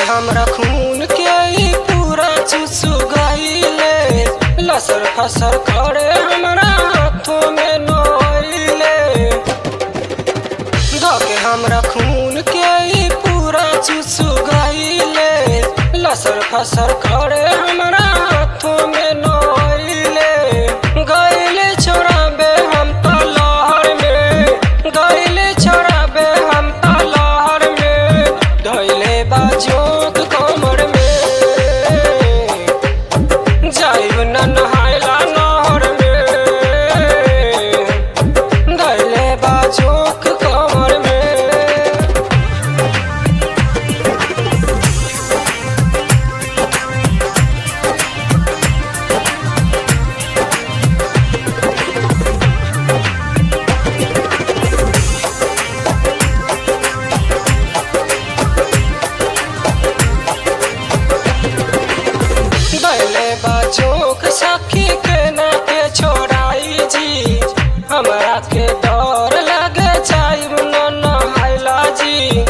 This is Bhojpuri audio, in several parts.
हमरा खून के ई पूरा चुसु गईले लसर फसर करे हमरा हाथों में नोइले धके हमरा खून के ई पूरा चुसु गईले लसर फसर करे हमरा हाथों में नोइले गईले छोड़ाबे हम त लहर में गईले छोड़ाबे हम त लहर में धैले बाजोक कमर में जाइब न नहायला नहर में धैले बाजोक कमर में दैले बाचोक सखी के ना के छोड़ाई जी हमरा के डर लगे जाइब न नहाइला जी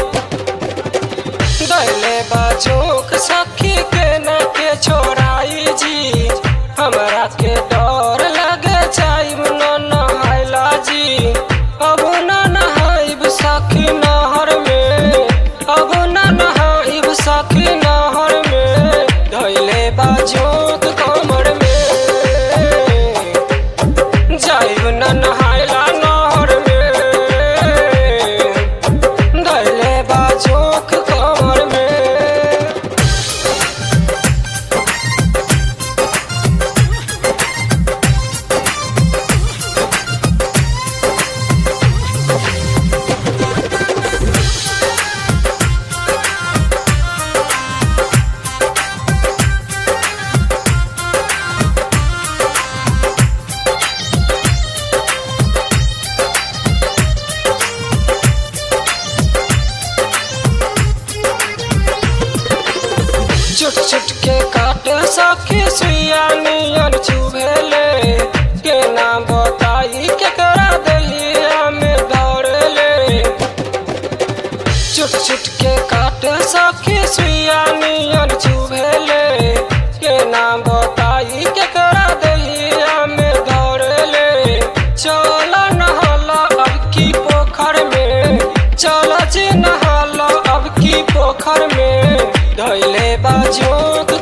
दैले बाचोक सखी के ना के छोड़ाई जी हमरा के डर लगे जाइब न नहाइला जी अब न नहाइब सखी नहर में अब न नहाइब सखी नहर में धैले बाजोक कमर में जाइब न नहायला नहर में धैले बाजोक कमर में चुट चुट के काटे सखी सुइया नियन चुभेले के नाम बताई केकरा दहिया में दौड़ले चुट चुट के काटे सखी सुइया नियन चुभेले के नाम बताई केकरा दहिया में दौड़ले चल नहाला अब की पोखर में चल जी नहाला अब की पोखर में धैले बाजोक